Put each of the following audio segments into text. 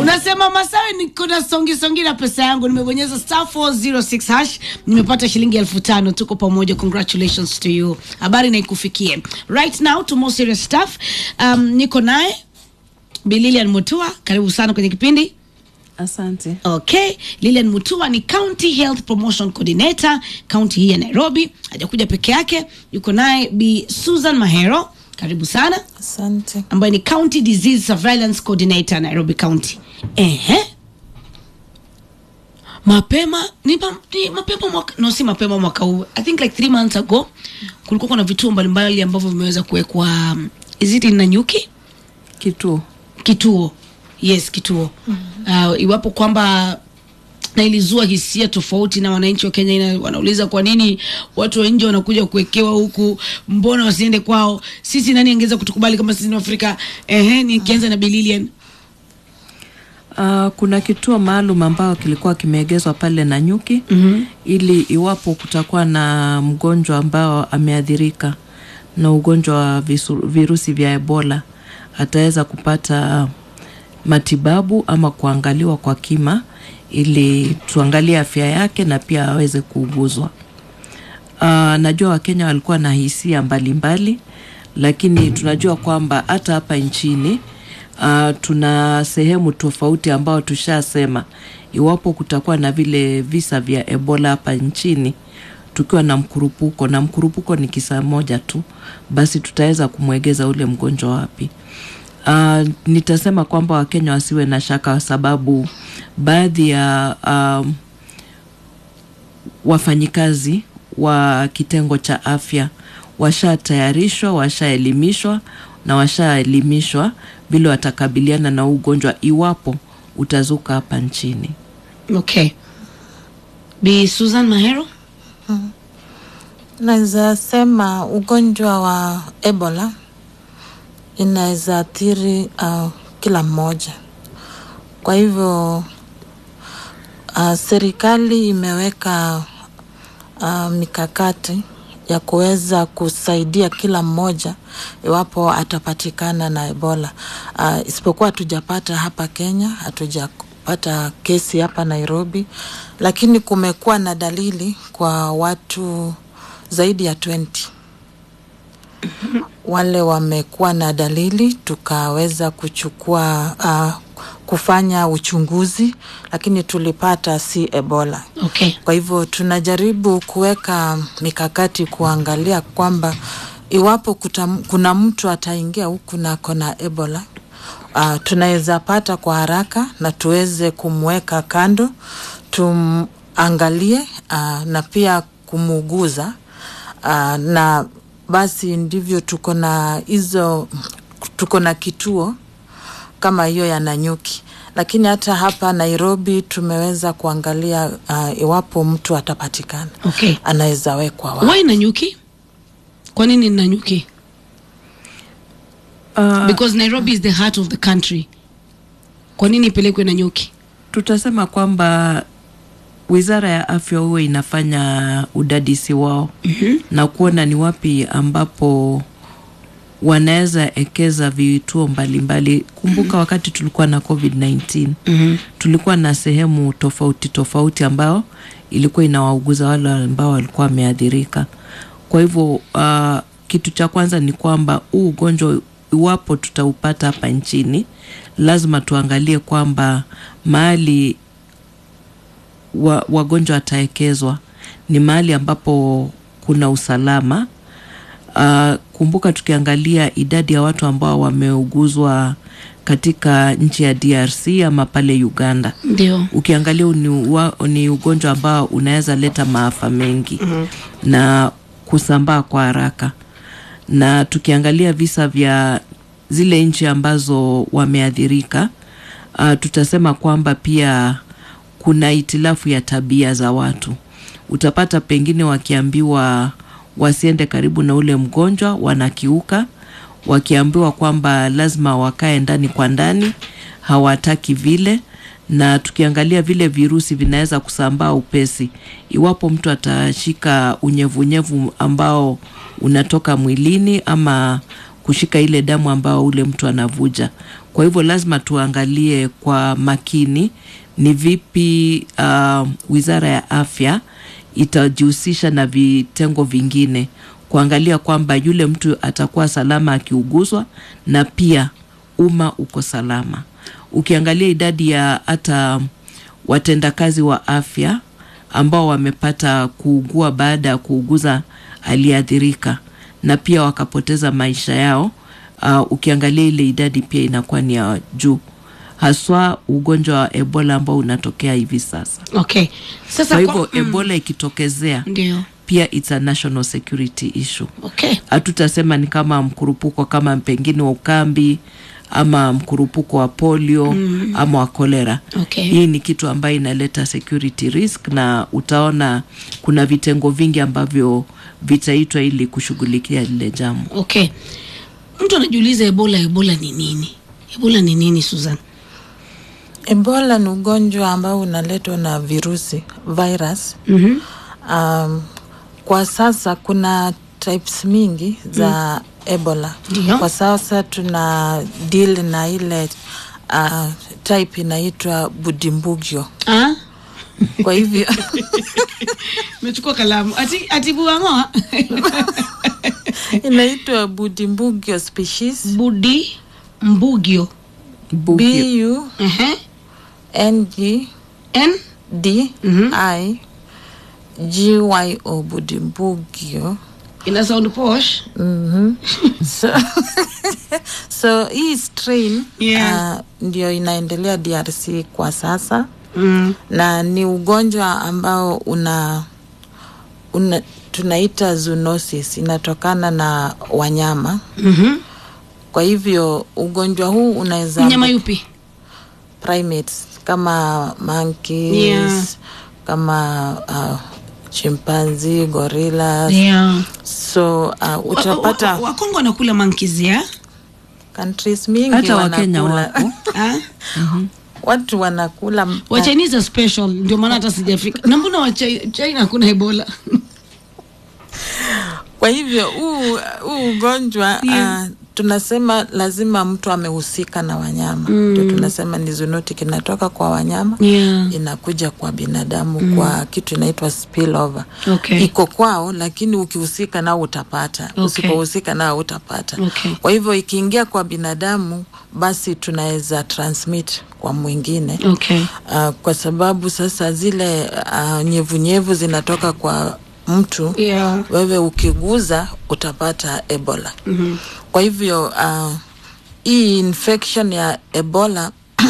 unasema Masawe, niko na songi songi na pesa yangu, nimebonyeza star 406 hash, nimepata shilingi elfu tano. Tuko pamoja, congratulations to you. Habari na ikufikie right now to more serious stuff. Um, niko naye Bi Lilian Mutua, karibu sana kwenye kipindi. Asante. Okay, Lilian Mutua ni County Health Promotion Coordinator kaunti hii ya Nairobi. Hajakuja peke yake, yuko naye Bi Susan Mahero, karibu sana, Asante. ambaye ni County Disease Surveillance Coordinator Nairobi County. Ehe. Mapema ni, ma, ni mapema mwaka, no si mapema mwaka huu. I think like three months ago kulikuwa kuna vituo mbalimbali ambavyo vimeweza kuwekwa um, is it in Nanyuki? Kituo. kituo yes kituo uh, iwapo kwamba na ilizua hisia tofauti na wananchi wa Kenya ina, wanauliza kwa nini watu wa nje wanakuja kuwekewa huku, mbona wasiende kwao? Sisi nani angeweza kutukubali kama sisi ni Afrika? Ehe, nikianza na Bililian. Uh, kuna kituo maalum ambao kilikuwa kimeegezwa pale Nanyuki mm-hmm. ili iwapo kutakuwa na mgonjwa ambao ameathirika na ugonjwa wa visu, virusi vya Ebola ataweza kupata matibabu ama kuangaliwa kwa kima ili tuangalie afya yake na pia aweze kuuguzwa. Uh, najua Wakenya walikuwa na hisia mbalimbali, lakini tunajua kwamba hata hapa nchini uh, tuna sehemu tofauti ambao tushasema iwapo kutakuwa na vile visa vya Ebola hapa nchini tukiwa na mkurupuko na mkurupuko ni kisa moja tu, basi tutaweza kumwegeza ule mgonjwa wapi. Uh, nitasema kwamba Wakenya wasiwe na shaka kwa sababu baadhi ya um, wafanyikazi wa kitengo cha afya washatayarishwa, washaelimishwa na washaelimishwa vile watakabiliana na ugonjwa iwapo utazuka hapa nchini. Okay. Bi Susan Mahero. Naweza sema ugonjwa wa Ebola inaweza athiri uh, kila mmoja. Kwa hivyo uh, serikali imeweka uh, mikakati ya kuweza kusaidia kila mmoja iwapo atapatikana na Ebola. Uh, isipokuwa hatujapata hapa Kenya, hatujapata kesi hapa Nairobi, lakini kumekuwa na dalili kwa watu zaidi ya 20 wale wamekuwa na dalili, tukaweza kuchukua uh, kufanya uchunguzi, lakini tulipata si Ebola. Okay. Kwa hivyo tunajaribu kuweka mikakati kuangalia kwamba iwapo kuta, kuna mtu ataingia huku na kona Ebola uh, tunaweza pata kwa haraka na tuweze kumweka kando, tumangalie uh, na pia kumuuguza uh, na basi ndivyo tuko na hizo, tuko na kituo kama hiyo ya Nanyuki, lakini hata hapa Nairobi tumeweza kuangalia uh, iwapo mtu atapatikana Okay. anaweza wekwa wapi. Why Nanyuki? Kwa nini Nanyuki? Uh, Because Nairobi is the heart of the country. Kwa nini ipelekwe Nanyuki? tutasema kwamba wizara ya afya huwa inafanya udadisi wao mm-hmm. na kuona ni wapi ambapo wanaweza ekeza vituo mbalimbali. Kumbuka mm-hmm. wakati tulikuwa na COVID-19 Mhm. tulikuwa na sehemu tofauti tofauti ambao ilikuwa inawauguza wale ambao walikuwa wameathirika. Kwa hivyo uh, kitu cha kwanza ni kwamba huu ugonjwa iwapo tutaupata hapa nchini, lazima tuangalie kwamba mahali wa, wagonjwa wataekezwa ni mahali ambapo kuna usalama. Uh, kumbuka tukiangalia idadi ya watu ambao wameuguzwa katika nchi ya DRC ama pale Uganda, Ndio. ukiangalia ni, wa, ni ugonjwa ambao unaweza leta maafa mengi mm-hmm. na kusambaa kwa haraka, na tukiangalia visa vya zile nchi ambazo wameathirika, uh, tutasema kwamba pia kuna itilafu ya tabia za watu. Utapata pengine wakiambiwa wasiende karibu na ule mgonjwa wanakiuka, wakiambiwa kwamba lazima wakae ndani kwa ndani hawataki vile, na tukiangalia vile virusi vinaweza kusambaa upesi iwapo mtu atashika unyevunyevu ambao unatoka mwilini ama kushika ile damu ambayo ule mtu anavuja. Kwa hivyo lazima tuangalie kwa makini ni vipi uh, Wizara ya Afya itajihusisha na vitengo vingine kuangalia kwamba yule mtu atakuwa salama akiuguzwa na pia umma uko salama. Ukiangalia idadi ya hata watendakazi wa afya ambao wamepata kuugua baada ya kuuguza aliyeathirika na pia wakapoteza maisha yao, uh, ukiangalia ile idadi pia inakuwa ni ya juu, haswa ugonjwa wa Ebola ambao unatokea hivi sasa. okay sasa Kwa hivyo mm, Ebola ikitokezea ndio pia it's a national security issue. okay Hatutasema ni kama mkurupuko kama pengine wa ukambi ama mkurupuko wa polio mm. ama wa kolera. Okay. Hii ni kitu ambayo inaleta security risk, na utaona kuna vitengo vingi ambavyo vitaitwa ili kushughulikia lile jambo. okay mtu anajiuliza ebola ebola ni nini ebola ni nini susan Ebola ni ugonjwa ambao unaletwa na virusi virus. mm-hmm. Um, kwa sasa kuna types mingi za Ebola. Ndio. Kwa sasa tuna deal na ile uh, type inaitwa Budimbugyo. ah? Kwa hivyo mechukua kalamu ati atibuangoa inaitwa Budimbugyo species budi mbugio Bugyo. B U uh-huh. N G n D I G Y O Budimbugyo. ina sound posh so, so hii strain Yeah. uh, ndio inaendelea DRC kwa sasa mm. na ni ugonjwa ambao una, una tunaita zoonosis inatokana na wanyama mm-hmm. kwa hivyo ugonjwa huu unaweza mnyama yupi primates kama monkeys Yeah. kama uh, chimpanzi gorillas yeah. so uh, utapata Wa- wa- wakongo wanakula monkeys ya countries mingi Hata Wakenya wanakula wako ah? watu wanakula wa Chinese are special ndio maana hata sijafika na mbona wa Chi- China hakuna ebola kwa hivyo huu huu ugonjwa Yeah. uh, tunasema lazima mtu amehusika na wanyama ndio tunasema ni zoonotic inatoka kwa wanyama yeah. inakuja kwa binadamu kwa kitu inaitwa spillover Okay. iko kwao lakini ukihusika nao utapata Okay. usipohusika nao utapata Okay. kwa hivyo ikiingia kwa binadamu basi tunaweza transmit kwa mwingine okay uh, kwa sababu sasa zile uh, nyevunyevu zinatoka kwa mtu yeah. wewe ukiguza utapata ebola mm-hmm. kwa hivyo uh, hii infection ya ebola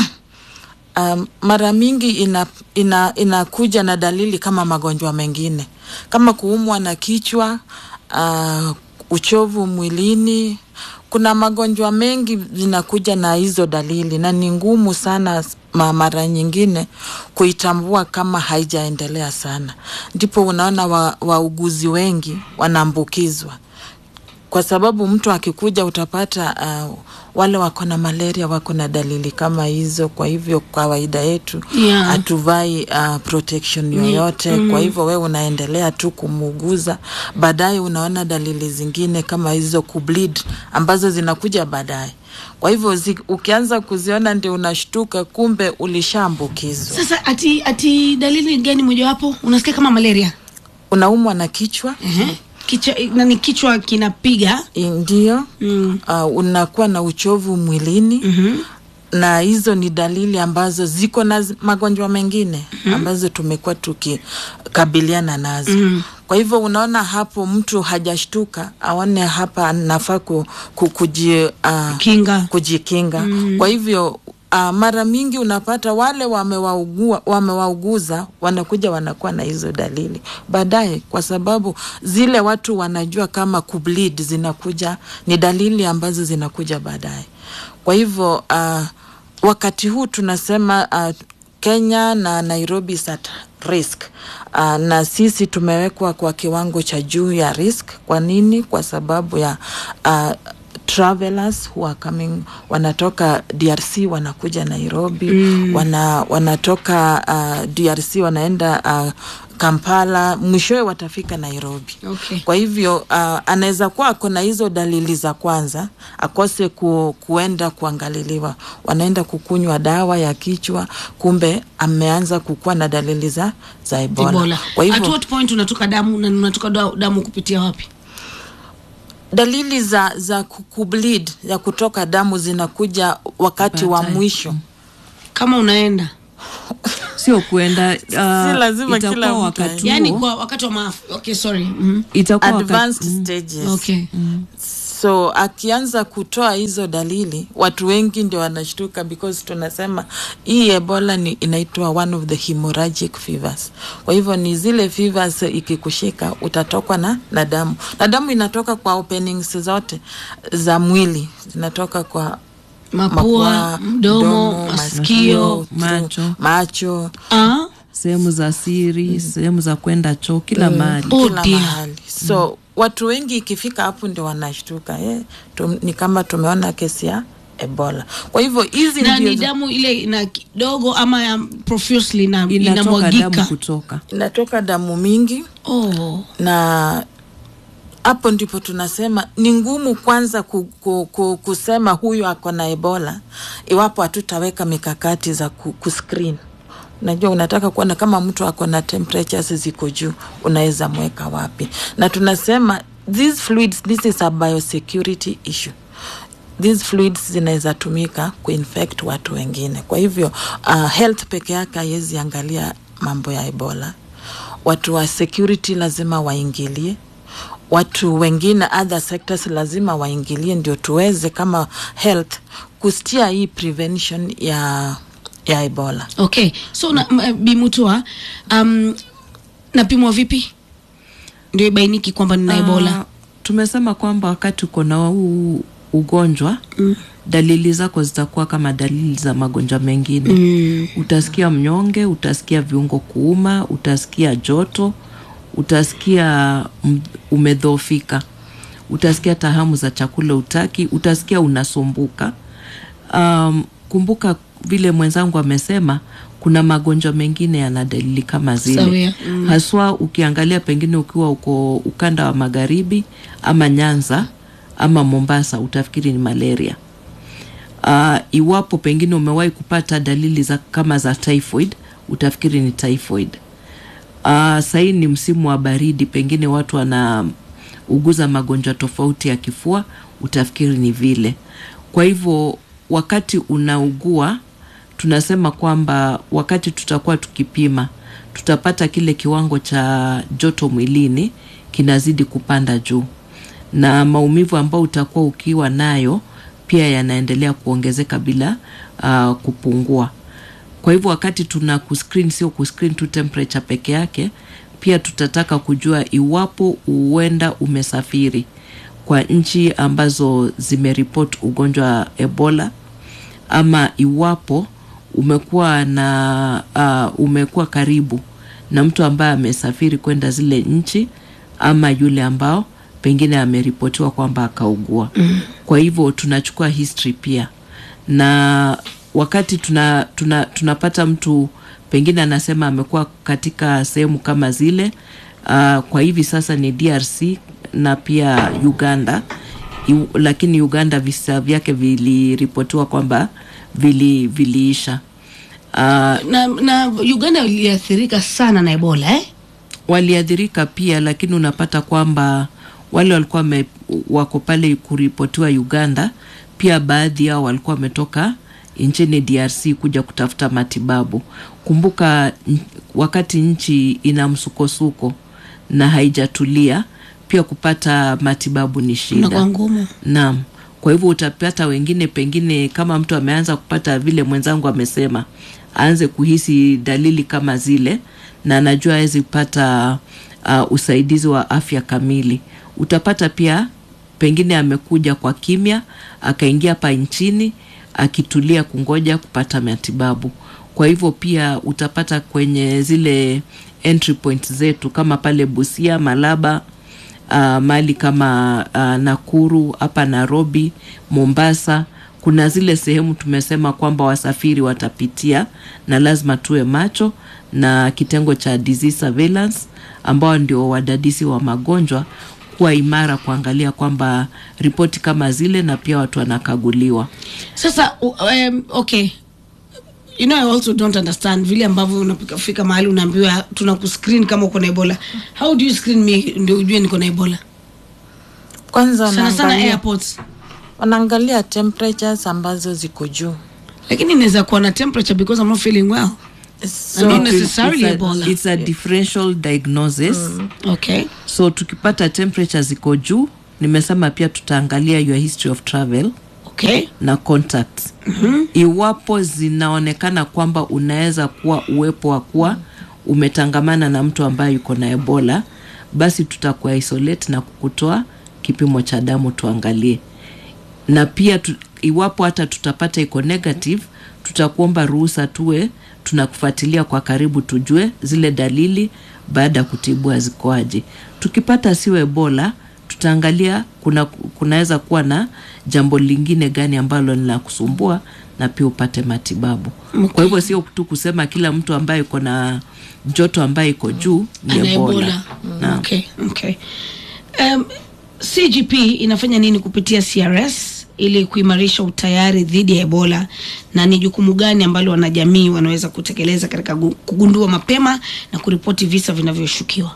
um, mara mingi ina, ina, inakuja na dalili kama magonjwa mengine kama kuumwa na kichwa uh, uchovu mwilini kuna magonjwa mengi zinakuja na hizo dalili na ni ngumu sana ma- mara nyingine kuitambua kama haijaendelea sana ndipo unaona wa- wauguzi wengi wanaambukizwa kwa sababu mtu akikuja utapata uh, wale wako na malaria wako na dalili kama hizo kwa hivyo kawaida yetu Yeah. hatuvai uh, protection yoyote mm. kwa hivyo wewe unaendelea tu kumuuguza baadaye unaona dalili zingine kama hizo kubleed ambazo zinakuja baadaye kwa hivyo zi, ukianza kuziona ndio unashtuka kumbe ulishaambukizwa sasa ati ati dalili gani mojawapo unasikia kama malaria unaumwa na kichwa uh-huh. kichwa nani kichwa kinapiga ndio mm. uh, unakuwa na uchovu mwilini mm-hmm. na hizo ni dalili ambazo ziko na zi- magonjwa mengine mm-hmm. ambazo tumekuwa tukikabiliana nazo mm-hmm. kwa hivyo unaona hapo mtu hajashtuka aone hapa nafaa ku, ku, kuji, uh, kinga kujikinga mm. kwa hivyo uh, mara mingi unapata wale wamewaugua wamewauguza wanakuja wanakuwa na hizo dalili baadaye kwa sababu zile watu wanajua kama kubleed zinakuja ni dalili ambazo zinakuja baadaye kwa hivyo uh, wakati huu tunasema uh, kenya na nairobi is at risk uh, na sisi tumewekwa kwa kiwango cha juu ya risk kwa nini kwa sababu ya uh, travelers who are coming wanatoka drc wanakuja nairobi mm. wana, wanatoka uh, drc wanaenda uh, Kampala, mwishowe watafika Nairobi. Okay. Kwa hivyo uh, anaweza kuwa ako na hizo dalili za kwanza, akose ku, kuenda kuangaliliwa, wanaenda kukunywa dawa ya kichwa, kumbe ameanza kukuwa na dalili za, za Ebola. Ebola. Kwa At hivyo what point unatoka damu na unatoka da- damu kupitia wapi? dalili za za ku- kubleed ya kutoka damu zinakuja wakati wa Baadaye. mwisho. Kama unaenda sio kuenda uh, lazima itakuwa kila mtu wakati aende. yani huo- kwa wakati wa maafa. Okay, sorry. Mhm. itakuwa wakati, Advanced stages. Okay. so akianza kutoa hizo dalili watu wengi ndio wanashtuka because tunasema hii ebola ni inaitwa one of the hemorrhagic fevers kwa hivyo ni zile fevers ikikushika utatokwa na, na damu na damu inatoka kwa openings zote za mwili zinatoka kwa Mapua, mdomo, masikio. macho. macho Ah, sehemu za siri sehemu za kwenda choo kila mahali Oh kila dear. mahali so watu wengi ikifika hapo ndio wanashtuka eh, tum, ni kama tumeona kesi ya ebola kwa hivyo hizi na ndio ni za- damu ile ina kidogo ama ya profusely na inatoka damu inamwagika. kutoka inatoka damu mingi Oh. na hapo ndipo tunasema ni ngumu kwanza ku, ku, ku, kusema huyu ako na ebola iwapo hatutaweka mikakati za ku, kuscreen unajua unataka kuona kama mtu ako na temperatures ziko juu unaweza mweka wapi na tunasema these fluids this is a biosecurity issue these fluids zinaweza tumika kuinfect watu wengine kwa hivyo uh, health peke yake haiwezi angalia mambo ya ebola watu wa security lazima waingilie watu wengine other sectors lazima waingilie ndio tuweze kama health kustia hii prevention ya ya ebola Okay. So na, m- Bimutua, um, napimwa vipi ndio ibainiki kwamba nina Ah, Ebola? tumesema kwamba wakati uko na huu ugonjwa mm. dalili zako zitakuwa kama dalili za magonjwa mengine mm. utasikia mnyonge utasikia viungo kuuma utasikia joto utasikia m- umedhoofika utasikia tahamu za chakula utaki utasikia unasumbuka um, kumbuka vile mwenzangu amesema kuna magonjwa mengine yana dalili kama zile Sawia, mm. haswa ukiangalia pengine ukiwa uko ukanda wa magharibi ama nyanza ama mombasa utafikiri ni malaria uh, iwapo pengine umewahi kupata dalili za kama za typhoid utafikiri ni typhoid uh, sahii ni msimu wa baridi pengine watu wanauguza magonjwa tofauti ya kifua utafikiri ni vile kwa hivyo wakati unaugua tunasema kwamba wakati tutakuwa tukipima tutapata kile kiwango cha joto mwilini kinazidi kupanda juu na maumivu ambayo utakuwa ukiwa nayo pia yanaendelea kuongezeka bila uh, kupungua kwa hivyo wakati tuna kuscreen sio kuscreen tu temperature peke yake pia tutataka kujua iwapo huenda umesafiri kwa nchi ambazo zimeripot ugonjwa wa ebola ama iwapo umekuwa na uh, umekuwa karibu na mtu ambaye amesafiri kwenda zile nchi ama yule ambao pengine ameripotiwa kwamba akaugua mm. kwa hivyo tunachukua history pia na wakati tuna, tuna, tunapata mtu pengine anasema amekuwa katika sehemu kama zile uh, kwa hivi sasa ni drc na pia uganda Yu, lakini uganda visa vyake viliripotiwa kwamba vili, viliisha uh, Na, na Uganda iliathirika sana na Ebola eh? waliathirika pia lakini unapata kwamba wale walikuwa me, wako pale kuripotiwa uganda pia baadhi yao walikuwa wametoka nchini drc kuja kutafuta matibabu kumbuka n- wakati nchi ina msukosuko na haijatulia pia kupata matibabu ni shida Inakuwa ngumu. naam kwa hivyo utapata wengine pengine kama mtu ameanza kupata vile mwenzangu amesema aanze kuhisi dalili kama zile na anajua awezi kupata uh, usaidizi wa afya kamili utapata pia pengine amekuja kwa kimya akaingia hapa nchini akitulia kungoja kupata matibabu kwa hivyo pia utapata kwenye zile entry point zetu kama pale busia malaba uh, mali kama uh, nakuru hapa nairobi mombasa kuna zile sehemu tumesema kwamba wasafiri watapitia na lazima tuwe macho na kitengo cha disease surveillance ambao ndio wadadisi wa magonjwa kuwa imara kuangalia kwamba ripoti kama zile na pia watu wanakaguliwa sasa u- um, okay you know i also don't understand vile ambavyo unafika mahali unaambiwa tuna kuscreen kama uko na ebola how do you screen me ndio ujue niko na ebola kwanza sana sana wanaangalia, airports wanaangalia temperatures ambazo ziko juu lakini inaweza kuwa na temperature because i'm not feeling well so, Not It will- necessarily it's a, Ebola. it's a differential diagnosis okay so tukipata temperature ziko juu nimesema pia tutaangalia your history of travel okay na contacts mm-hmm. iwapo zinaonekana kwamba unaweza kuwa uwepo wa kuwa umetangamana na mtu ambaye yuko na ebola basi tutakuwa isolate na kukutoa kipimo cha damu tuangalie na pia tu, iwapo hata tutapata iko negative tutakuomba ruhusa tuwe tunakufuatilia kwa karibu tujue zile dalili baada ya kutibua zikoaje tukipata sio ebola tutaangalia kuna kunaweza kuwa na jambo lingine gani ambalo ni la kusumbua na pia upate matibabu okay. kwa hivyo sio tu kusema kila mtu ambaye iko na joto ambaye iko juu ni ana ebola, ebola Naam. okay okay um, cgp inafanya nini kupitia crs ili kuimarisha utayari dhidi ya ebola na ni jukumu gani ambalo wanajamii wanaweza kutekeleza katika gu- kugundua mapema na kuripoti visa vinavyoshukiwa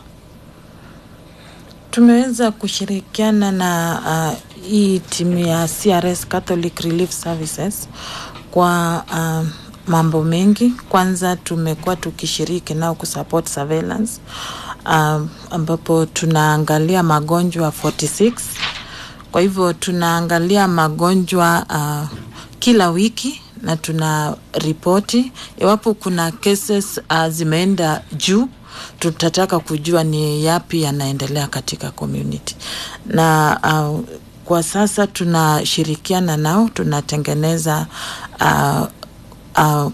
tumeweza kushirikiana na uh, hii timu ya CRS Catholic Relief Services kwa uh, mambo mengi. Kwanza tumekuwa tukishiriki nao kusupport surveillance uh, ambapo tunaangalia magonjwa 46 kwa hivyo tunaangalia magonjwa uh, kila wiki na tuna ripoti iwapo kuna cases uh, zimeenda juu tutataka kujua ni yapi yanaendelea katika community na uh, kwa sasa tunashirikiana nao tunatengeneza uh, uh,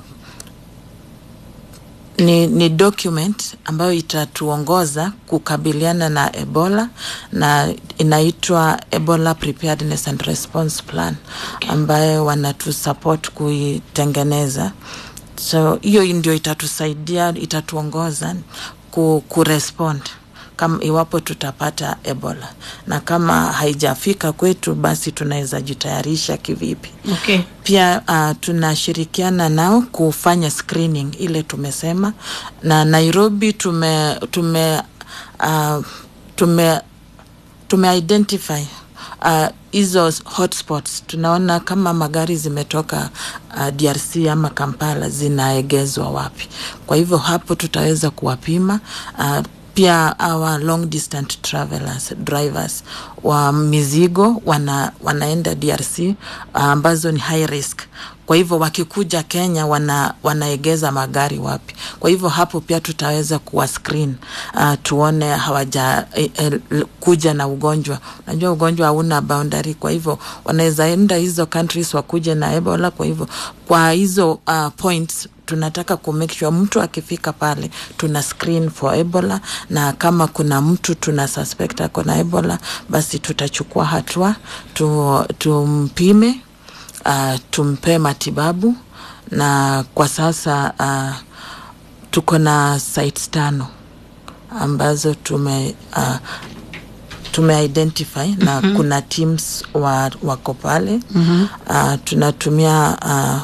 ni, ni document ambayo itatuongoza kukabiliana na ebola na inaitwa ebola preparedness and response plan ambayo wanatusupport kuitengeneza so hiyo ndio itatusaidia itatuongoza ku, kurespond kama iwapo tutapata ebola na kama haijafika kwetu basi tunaweza jitayarisha kivipi okay pia uh, tunashirikiana nao kufanya screening ile tumesema na nairobi tume tume uh, tume tumeidentify uh, hizo hotspots tunaona kama magari zimetoka uh, drc ama kampala zinaegezwa wapi kwa hivyo hapo tutaweza kuwapima uh, pia our long distance travelers drivers wa mizigo wana, wanaenda drc uh, ambazo ni high risk kwa hivyo wakikuja kenya wana, wanaegeza magari wapi kwa hivyo hapo pia tutaweza kuwa screen uh, tuone hawaja eh, eh, kuja na ugonjwa unajua ugonjwa hauna boundary kwa hivyo wanaweza enda hizo countries wakuje na ebola kwa hivyo kwa hizo uh, points tunataka ku make sure mtu akifika pale tuna screen for ebola na kama kuna mtu tuna suspect ako na ebola basi tutachukua hatua tu, tumpime uh, tumpe matibabu na kwa sasa uh, tuko na sites tano ambazo tume uh, tumeidentify na mm-hmm. kuna teams wa, wako pale mm-hmm. uh, tunatumia uh,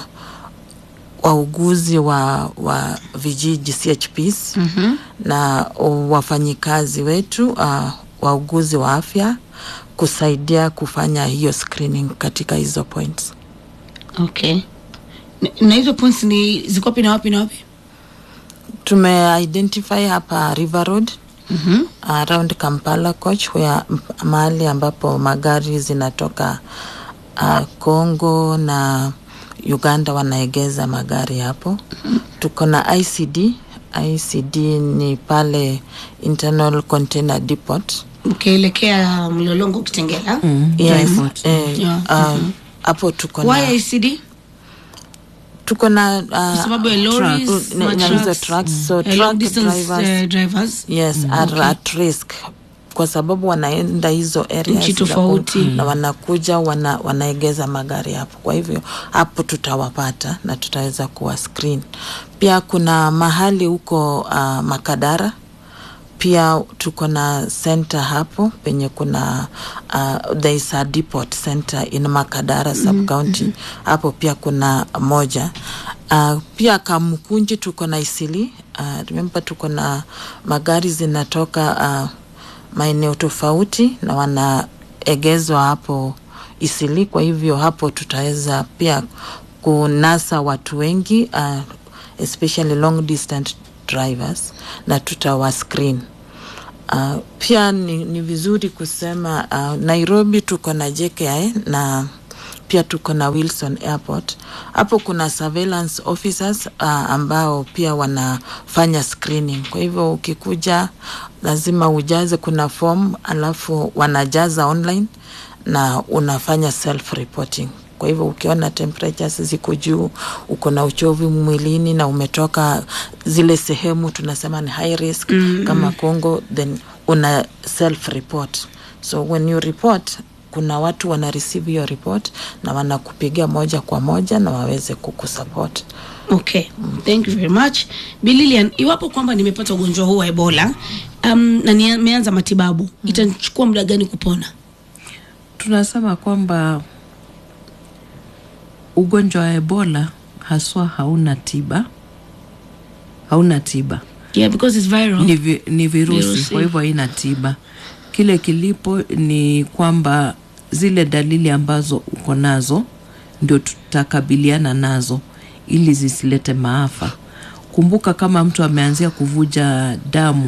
wauguzi wa, wa vijiji chps mm-hmm. na wafanyikazi wetu uh, wauguzi wa afya kusaidia kufanya hiyo screening katika hizo points okay na, na hizo points ni ziko wapi na wapi na wapi tumeidentify hapa river road mm-hmm. around kampala coach where mahali ambapo magari zinatoka uh, congo na uganda wanaegeza magari hapo mm-hmm. tuko na icd icd ni pale internal container depot ukielekea mlolongo kitengela Mm, yes, Dryport. eh, Yeah, uh, hapo tuko na why icd tuko na kwa uh, sababu ya lorries na- ma na hizo trucks, trucks so eh, long truck distance drivers eh, drivers yes are at risk kwa sababu wanaenda hizo areas Nchi za ku- tofauti. na wanakuja wana, wanaegeza magari hapo. Kwa hivyo hapo tutawapata na tutaweza kuwa screen. Pia kuna mahali huko uh, Makadara pia tuko na center hapo penye kuna uh, there is a depot center in Makadara sub county hapo pia kuna moja uh, pia Kamkunji tuko na Isili uh, remember tuko na magari zinatoka uh, maeneo tofauti na wanaegezwa hapo Isili. Kwa hivyo hapo tutaweza pia kunasa watu wengi uh, especially long distance drivers na tutawa screen. Uh, pia ni, ni vizuri kusema uh, Nairobi tuko na JKI na pia tuko na Wilson Airport. Hapo kuna surveillance officers uh, ambao pia wanafanya screening. Kwa hivyo ukikuja lazima ujaze, kuna form alafu wanajaza online na unafanya self reporting. Kwa hivyo ukiona temperatures ziko juu, uko na uchovu mwilini na umetoka zile sehemu tunasema ni high risk mm-hmm. kama Congo, then una self report. So when you report kuna watu wana receive your report na wanakupigia moja kwa moja na waweze kukusupport. Okay, thank you very much. Bi Lilian, iwapo kwamba nimepata ugonjwa huu wa Ebola um, na nimeanza matibabu, itachukua muda gani kupona? tunasema kwamba ugonjwa wa ebola haswa hauna tiba hauna tiba Yeah, because it's viral. ni, vi, ni virusi, Virusi. kwa hivyo haina tiba kile kilipo ni kwamba zile dalili ambazo uko nazo ndio tutakabiliana nazo ili zisilete maafa kumbuka kama mtu ameanzia kuvuja damu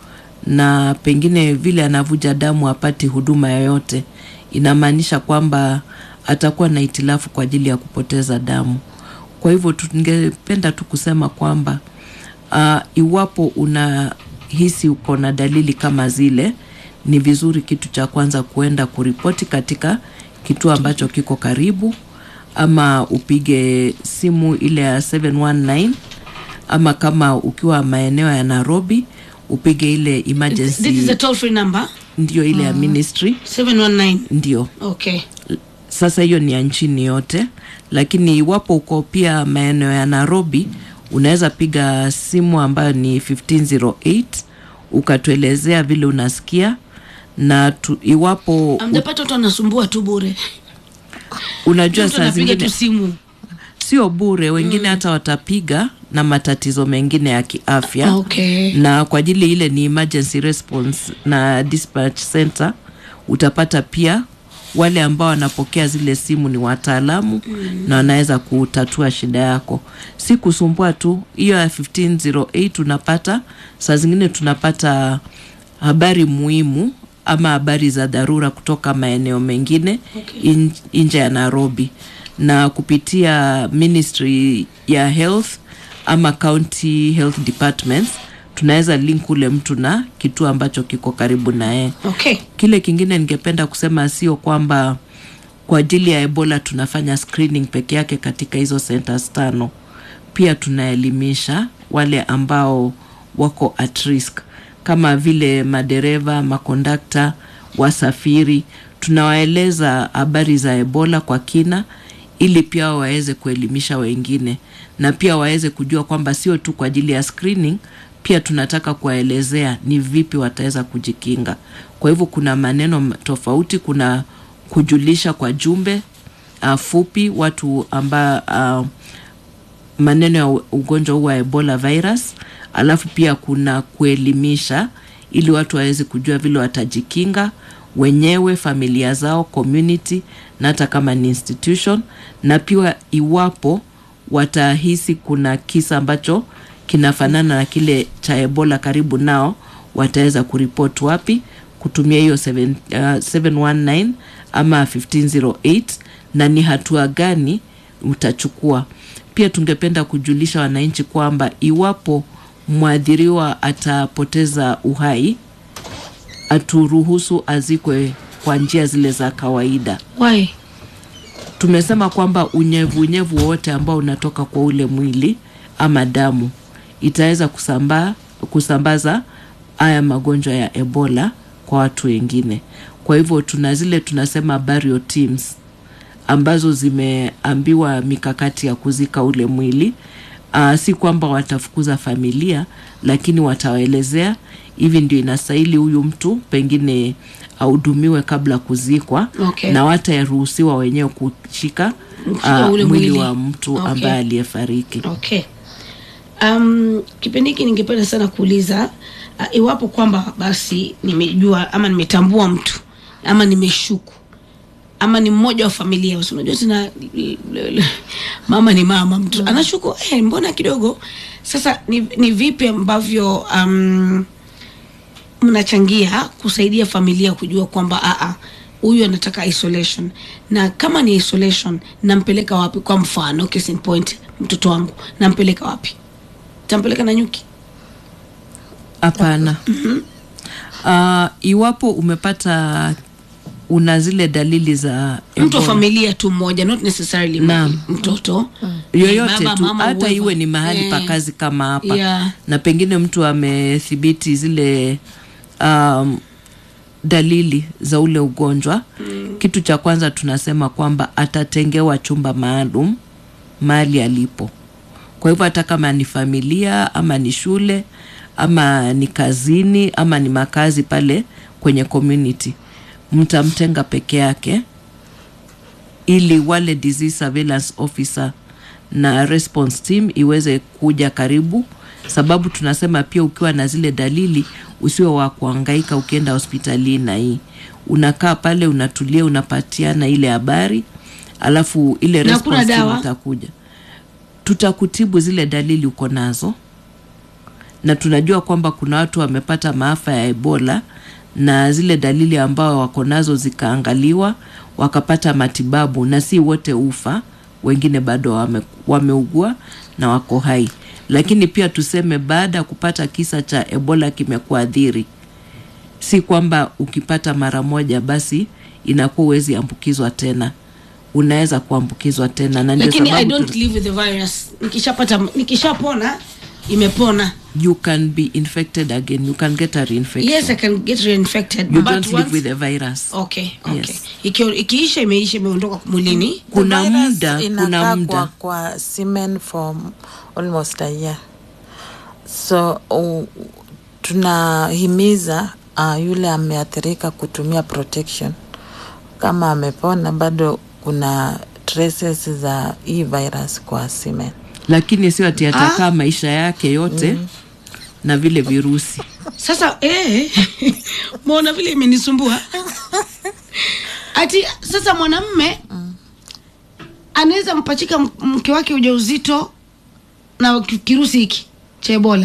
na pengine vile anavuja damu apati huduma yoyote inamaanisha kwamba atakuwa na itilafu kwa ajili ya kupoteza damu kwa hivyo tungependa tu kusema kwamba uh, iwapo unahisi uko na dalili kama zile ni vizuri kitu cha kwanza kuenda kuripoti katika kituo ambacho kiko karibu ama upige simu ile ya 719 ama kama ukiwa maeneo ya nairobi upige ile This is emergency a toll free number ndio ile ya ministry 719. ndio Okay. sasa hiyo ni ya nchini yote lakini iwapo uko pia maeneo ya nairobi unaweza piga simu ambayo ni 1508 ukatuelezea vile unasikia na tu, iwapo u, Amjapata watu wanasumbua tu bure. unajua Mtu saa anapiga zingine tu simu. sio bure wengine hata watapiga na matatizo mengine ya kiafya Okay. na kwa ajili ile ni emergency response na dispatch center utapata pia wale ambao wanapokea zile simu ni wataalamu mm. na wanaweza kutatua shida yako si kusumbua tu hiyo ya 1508 unapata saa zingine tunapata habari muhimu ama habari za dharura kutoka maeneo mengine Okay. in, nje ya nairobi na kupitia ministry ya health ama county health departments tunaweza link ule mtu na kituo ambacho kiko karibu naye Okay. kile kingine ningependa kusema sio kwamba kwa ajili ya ebola tunafanya screening peke yake katika hizo centers tano pia tunaelimisha wale ambao wako at risk kama vile madereva makondakta wasafiri tunawaeleza habari za ebola kwa kina ili pia waweze kuelimisha wengine na pia waweze kujua kwamba sio tu kwa ajili ya screening pia tunataka kuwaelezea ni vipi wataweza kujikinga kwa hivyo kuna maneno m- tofauti kuna kujulisha kwa jumbe uh, fupi watu amba uh, maneno ya u- ugonjwa huu wa ebola virus alafu pia kuna kuelimisha ili watu waweze kujua vile watajikinga wenyewe familia zao community na hata kama ni institution na pia iwapo watahisi kuna kisa ambacho kinafanana na kile cha ebola karibu nao wataweza kuripoti wapi kutumia hiyo 7, uh, 719 ama 1508 na ni hatua gani utachukua pia tungependa kujulisha wananchi kwamba iwapo mwathiriwa atapoteza uhai aturuhusu azikwe kwa njia zile za kawaida Why? tumesema kwamba unyevu unyevu wowote ambao unatoka kwa ule mwili ama damu itaweza kusambaa kusambaza haya magonjwa ya ebola kwa watu wengine kwa hivyo tuna zile tunasema burial teams ambazo zimeambiwa mikakati ya kuzika ule mwili uh, si kwamba watafukuza familia lakini watawaelezea hivi ndio inastahili huyu mtu pengine ahudumiwe kabla kuzikwa Okay. na wataruhusiwa wenyewe kushika Kushika uh, ule mwili mwili. wa mtu Okay. ambaye aliyefariki okay um, kipindi hiki ningependa sana kuuliza uh, iwapo kwamba basi nimejua ama nimetambua mtu ama nimeshuku ama ni mmoja wa familia Basi unajua tena l- l- l- mama ni mama mtu anashuku eh, mbona kidogo sasa ni, ni vipi ambavyo um, mnachangia kusaidia familia kujua kwamba aa huyu anataka isolation na kama ni isolation nampeleka wapi kwa mfano case in point mtoto wangu nampeleka wapi tampeleka na nyuki hapana uh, iwapo umepata una zile dalili za mtu wa Ebola, familia tu mmoja not necessarily Naam. mtoto yoyote Baba, tu mama, hata whoever. iwe ni mahali pa Eh, kazi kama hapa Yeah. na pengine mtu amethibiti zile um, dalili za ule ugonjwa mm. kitu cha kwanza tunasema kwamba atatengewa chumba maalum mahali alipo kwa hivyo hata kama ni familia ama ni shule ama ni kazini ama ni makazi pale kwenye community mtamtenga peke yake ili wale disease surveillance officer na response team iweze kuja karibu sababu tunasema pia ukiwa na zile dalili usiwe wa kuangaika ukienda hospitalini na hii unakaa pale unatulia unapatiana ile habari alafu ile Na hakuna response team dawa? itakuja tutakutibu zile dalili uko nazo na tunajua kwamba kuna watu wamepata maafa ya ebola na zile dalili ambao wako nazo zikaangaliwa wakapata matibabu na si wote ufa wengine bado wame, wameugua na wako hai lakini pia tuseme baada ya kupata kisa cha ebola kimekuadhiri si kwamba ukipata mara moja basi inakuwa huwezi ambukizwa tena unaweza kuambukizwa tena na ndio lakini i sababu don't tu- live with the virus nikishapata nikishapona imepona you can be infected again you can get a reinfection yes i can get reinfected you but don't once, live with the virus okay okay Yes. Iki- ikiisha imeisha imeondoka mwilini kuna The virus muda kuna inakaa muda kwa, kwa semen for almost a year so uh, tunahimiza uh, yule ameathirika kutumia protection kama amepona bado kuna traces za hii virus kwa semen lakini sio ati atakaa maisha yake yote na vile virusi sasa eh, mwona vile imenisumbua ati sasa mwanamme anaweza mpachika m- mke wake ujauzito na ki- kirusi hiki cha ebola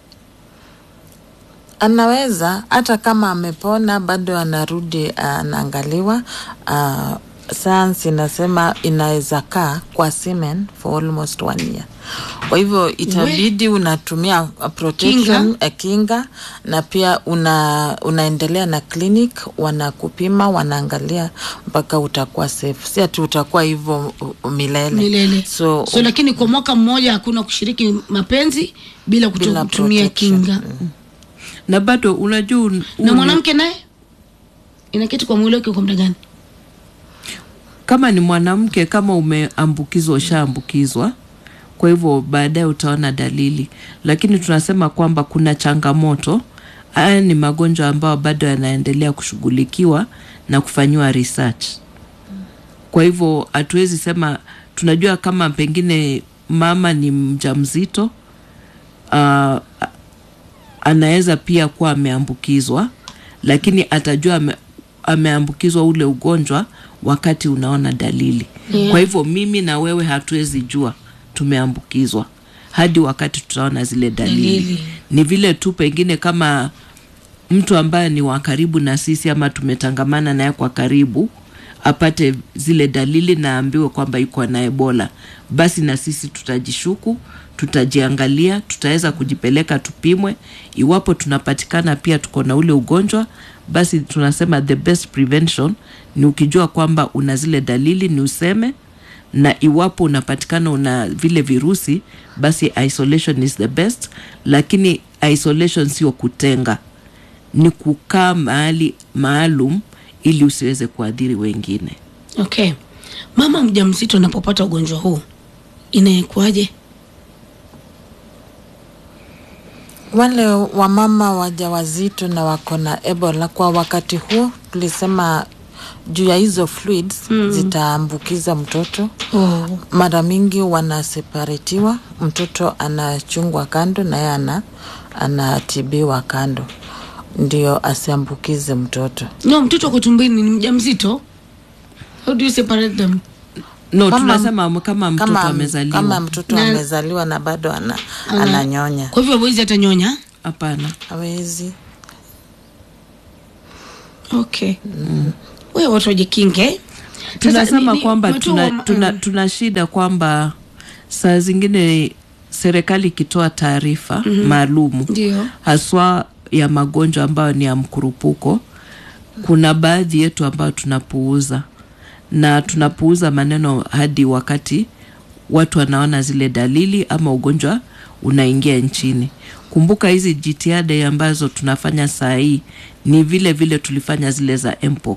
anaweza hata kama amepona bado anarudi uh, anaangaliwa uh, sayansi inasema inaweza kaa kwa semen for almost one year kwa hivyo itabidi unatumia uh, protection Kinga. kinga, kinga na pia una, unaendelea na clinic wanakupima wanaangalia mpaka utakuwa safe si ati utakuwa hivyo uh, milele, milele so, so lakini kwa mwaka mmoja hakuna kushiriki mapenzi bila kuto- Bila kutumia protection. kinga na bado unajua un- na un- mwanamke naye inaketi kwa mwili wake kwa muda gani kama ni mwanamke kama umeambukizwa ushaambukizwa kwa hivyo baadaye utaona dalili lakini tunasema kwamba kuna changamoto haya ni magonjwa ambayo bado yanaendelea kushughulikiwa na kufanyiwa research kwa hivyo hatuwezi sema tunajua kama pengine mama ni mja mzito uh, anaweza pia kuwa ameambukizwa lakini atajua ame, ameambukizwa ule ugonjwa wakati unaona dalili Yeah. kwa hivyo mimi na wewe hatuwezi jua tumeambukizwa hadi wakati tutaona zile dalili, Dalili. ni vile tu pengine kama mtu ambaye ni wa karibu na sisi ama tumetangamana naye kwa karibu apate zile dalili na aambiwe kwamba yuko na ebola basi na sisi tutajishuku tutajiangalia tutaweza kujipeleka tupimwe iwapo tunapatikana pia tuko na ule ugonjwa basi tunasema the best prevention ni ukijua kwamba una zile dalili ni useme na iwapo unapatikana una vile virusi basi isolation is the best lakini isolation sio kutenga ni kukaa mahali maalum ili usiweze kuadhiri wengine okay mama mjamzito anapopata ugonjwa huu inaekuaje wale wamama wajawazito na wako na ebola kwa wakati huo tulisema juu ya hizo fluids mm. zitaambukiza mtoto oh. mara mingi wanaseparetiwa mtoto anachungwa kando naye ana anatibiwa kando ndio asiambukize mtoto no mtoto ako tumbini ni mjamzito how do you separate them no Kama- tunasema kama mtoto kama, amezaliwa kama mtoto Na- amezaliwa na bado ana, Ana- ananyonya kwa hivyo hawezi hata nyonya hapana hawezi okay mm. wewe watu wajikinge Sasa, tunasema ni- ni- kwamba umetoa tuna, ma- tuna, mm. tuna shida kwamba saa zingine serikali ikitoa taarifa mm-hmm. maalumu Ndio. haswa ya magonjwa ambayo ni ya mkurupuko kuna baadhi yetu ambayo tunapuuza na tunapuuza maneno hadi wakati watu wanaona zile dalili ama ugonjwa unaingia nchini kumbuka hizi jitihada ambazo tunafanya saa hii ni vile vile tulifanya zile za mpox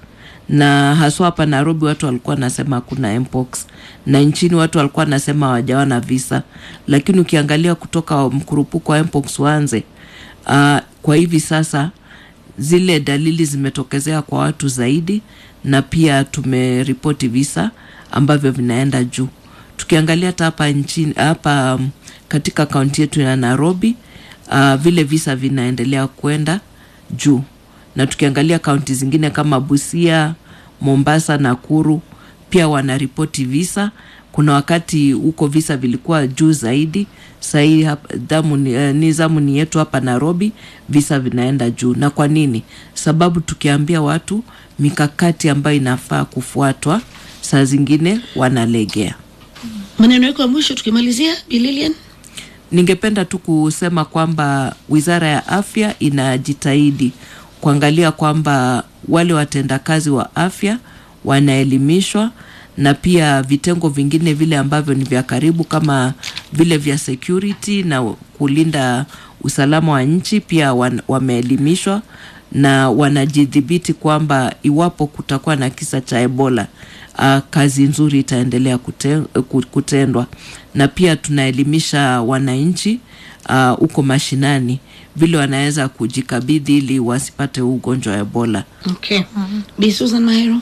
na haswa hapa nairobi watu walikuwa wanasema hakuna mpox na nchini watu walikuwa wanasema hawajaona visa lakini ukiangalia kutoka mkurupuko wa mpox uanze uh, kwa hivi sasa zile dalili zimetokezea kwa watu zaidi na pia tumeripoti visa ambavyo vinaenda juu tukiangalia hata hapa nchini hapa um, katika kaunti yetu ya nairobi uh, vile visa vinaendelea kwenda juu na tukiangalia kaunti zingine kama busia mombasa nakuru pia wanaripoti visa kuna wakati huko visa vilikuwa juu zaidi sahii hap- damu ni, eh, ni zamu ni yetu hapa nairobi visa vinaenda juu na kwa nini sababu tukiambia watu mikakati ambayo inafaa kufuatwa saa zingine wanalegea maneno yako ya mwisho tukimalizia bililian ningependa tu kusema kwamba wizara ya afya inajitahidi kuangalia kwamba wale watendakazi wa afya wanaelimishwa na pia vitengo vingine vile ambavyo ni vya karibu kama vile vya security na kulinda usalama wa nchi pia wan, wameelimishwa na wanajidhibiti kwamba iwapo kutakuwa na kisa cha ebola uh, kazi nzuri itaendelea kute, ku- kutendwa na pia tunaelimisha wananchi huko uh, mashinani vile wanaweza kujikabidhi ili wasipate huu ugonjwa wa ebola okay mm-hmm. bi susan mahero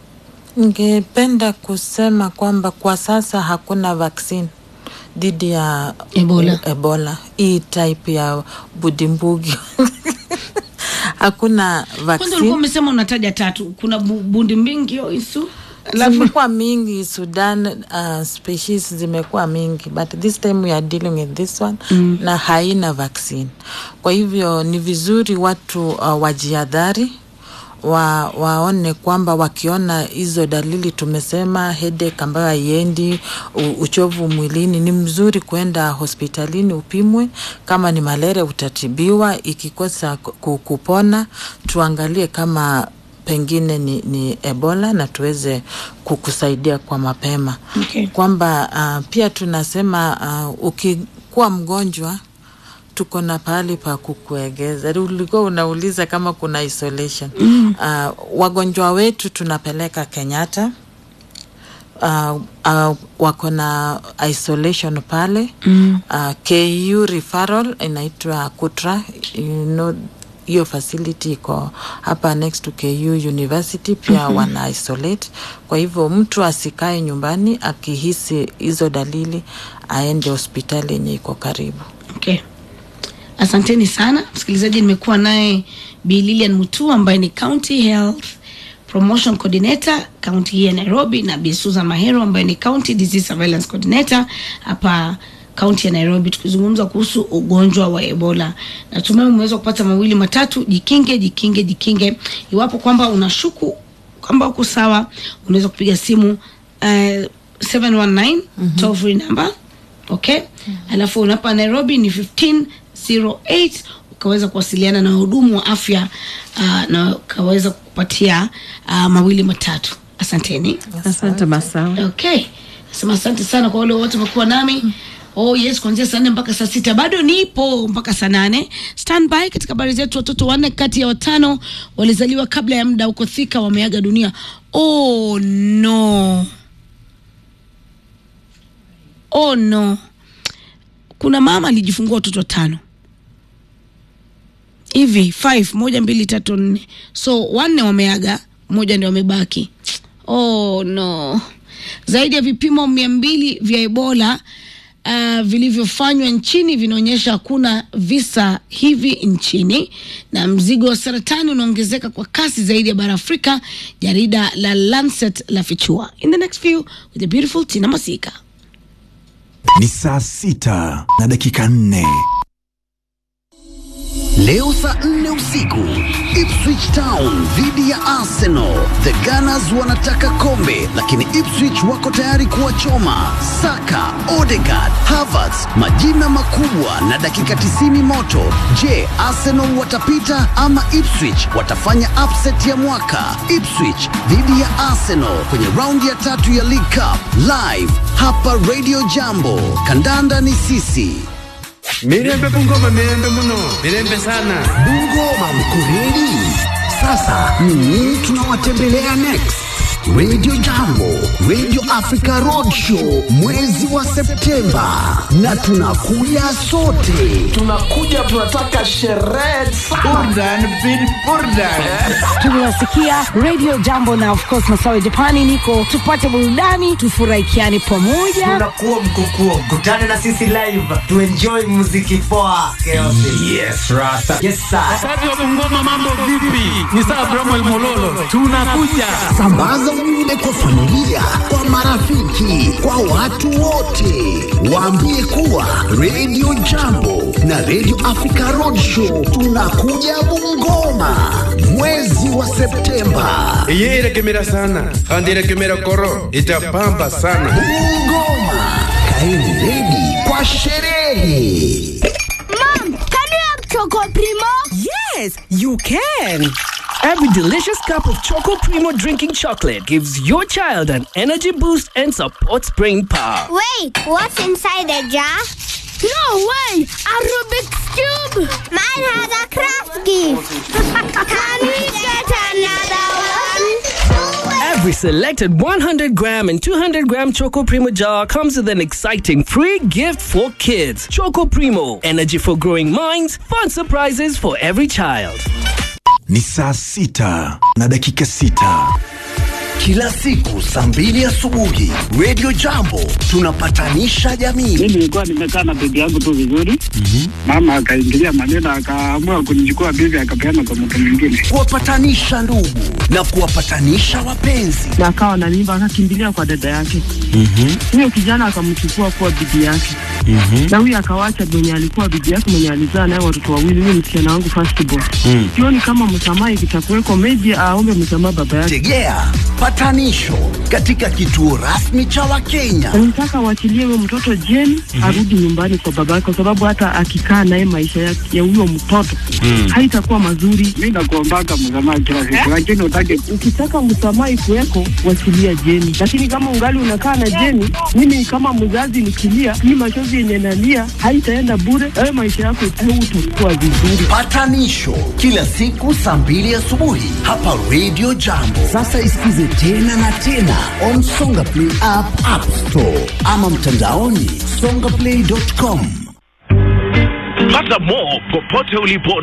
ningependa kusema kwamba kwa sasa hakuna vaccine dhidi ya Ebola. ebola hii type ya budimbugi hakuna kwanza ulikuwa vaccine umesema unataja tatu kuna bu, bundi mbingi hiyo isu alafu zimekuwa mingi sudan uh, species zimekuwa mingi but this time we are dealing with this one mm. na haina vaccine kwa hivyo ni vizuri watu uh, wajiadhari wa, waone kwamba wakiona hizo dalili tumesema headache ambayo haiendi u- uchovu mwilini ni mzuri kwenda hospitalini upimwe kama ni malaria utatibiwa ikikosa ku- kupona tuangalie kama pengine ni, ni ebola na tuweze kukusaidia kwa mapema Okay. kwamba kwamba uh, pia tunasema uh, ukikuwa mgonjwa tuko na pahali pa kukuegeza ulikuwa unauliza kama kuna isolation mm. uh, wagonjwa wetu tunapeleka kenyatta uh, uh, wako na isolation pale mm. uh, ku referral inaitwa kutra you know, hiyo facility iko hapa next to ku university pia mm-hmm. wana isolate kwa hivyo mtu asikae nyumbani akihisi hizo dalili aende hospitali yenye iko karibu okay asanteni sana msikilizaji nimekuwa naye bi lilian mutu ambaye ni county health promotion coordinator kaunti hii ya nairobi na bi susan mahero ambaye ni county disease surveillance coordinator hapa kaunti ya nairobi tukizungumza kuhusu ugonjwa wa ebola natumai umeweza kupata mawili matatu jikinge jikinge jikinge iwapo kwamba unashuku kwamba uko sawa unaweza kupiga simu uh, 719 mm-hmm. toll free number okay mm-hmm. alafu unapa nairobi ni 1508 ukaweza kuwasiliana na wahudumu wa afya uh, na ukaweza kupatia uh, mawili matatu asanteni asante masawa okay nasema asante sana kwa wale wote wamekuwa nami Oh yes, kuanzia saa nne mpaka saa sita bado nipo mpaka saa nane. Standby katika habari zetu, watoto wanne kati ya watano walizaliwa kabla ya muda huko Thika wameaga dunia. Oh no, oh no. Kuna mama alijifungua watoto watano hivi five, moja mbili tatu nne, so wanne wameaga, mmoja ndio wamebaki. Oh no. Zaidi ya vipimo mia mbili vya Ebola uh, vilivyofanywa nchini vinaonyesha hakuna visa hivi nchini, na mzigo wa saratani unaongezeka kwa kasi zaidi ya bara Afrika, jarida la Lancet la fichua. In the next few with the beautiful Tina Masika. Ni saa sita na dakika nne. Leo saa nne usiku Ipswich Town dhidi ya Arsenal. The Gunners wanataka kombe, lakini Ipswich wako tayari kuwachoma. Saka, Odegaard, Havertz, majina makubwa na dakika 90 moto. Je, Arsenal watapita ama Ipswich watafanya upset ya mwaka? Ipswich dhidi ya Arsenal kwenye raundi ya tatu ya League Cup live hapa Radio Jambo. Kandanda ni sisi. Mirembe Bungoma, mirembe muno, mirembe sana. Bungoma mkureli. Sasa ni nini tunawatembelea next? Radio Jambo, Radio Africa Roadshow mwezi wa Septemba, na tunakuja sote. Tunakuja, tunataka sherehe burdan bin burdan. tunawasikia radio jambo na of course masawe japani niko tupate burudani tufurahikiane pamoja unakuwa mkukuo kutana na sisi live tuenjoy muziki poa keosi Yes, Rasta. yes sir Kazi wa Bungoma, mambo vipi? Ni saa Bramwell Mololo, tunakuja. Sambaza ujumbe kwa familia, kwa marafiki, kwa watu wote. Waambie kuwa Radio Jambo na Radio Africa Roadshow tunakuja Bungoma mwezi wa Septemba. Iye irekemera sana, kandi irekemera koro, itapamba sana. Bungoma, kaeni redi kwa sherehe. Mom, can you have Choco Primo? Yes, you can. Every delicious cup of Choco Primo drinking chocolate gives your child an energy boost and supports brain power. Wait, what's inside the jar? No way! A Rubik's Cube! Mine has a craft gift! can we get another one? Every selected 100 gram and 200 gram Choco Primo jar comes with an exciting free gift for kids. Choco Primo, energy for growing minds, fun surprises for every child. Ni saa sita na dakika sita. Kila siku saa mbili asubuhi Radio Jambo tunapatanisha jamii. mi nilikuwa nimekaa na bibi yangu tu vizuri mama akaingilia maneno akaamua kunichukua bibi akapeana kwa mtu mwingine kuwapatanisha ndugu na kuwapatanisha wapenzi. na akawa na mimba akakimbilia kwa dada yake huyo kijana akamchukua kuwa bibi yake na huyo akawacha mwenye alikuwa bibi yake mwenye alizaa naye watoto wawili huyo msichana wangu firstborn sioni kama msamaha ikitakuweko maybe aombe msamaha baba yake Tegea patanisho katika kituo rasmi cha Wakenya. nataka waachilie huyo mtoto jeni arudi nyumbani kwa baba yake kwa sababu hata akikaa naye maisha ya ya huyo mtoto haitakuwa mazuri mi nakuombaka msamaha kila siku lakini utake ukitaka msamaha ikuweko wachilia jeni lakini kama ungali unakaa na jeni mimi kama mzazi nikilia hii machozi yenye nalia haitaenda bure wewe maisha yako utakuwa vizuri Patanisho kila siku saa mbili asubuhi hapa Radio Jambo. Sasa isikize tena na tena on Songa Play app, App Store ama mtandaoni songaplay.com. Pata more popote ulipo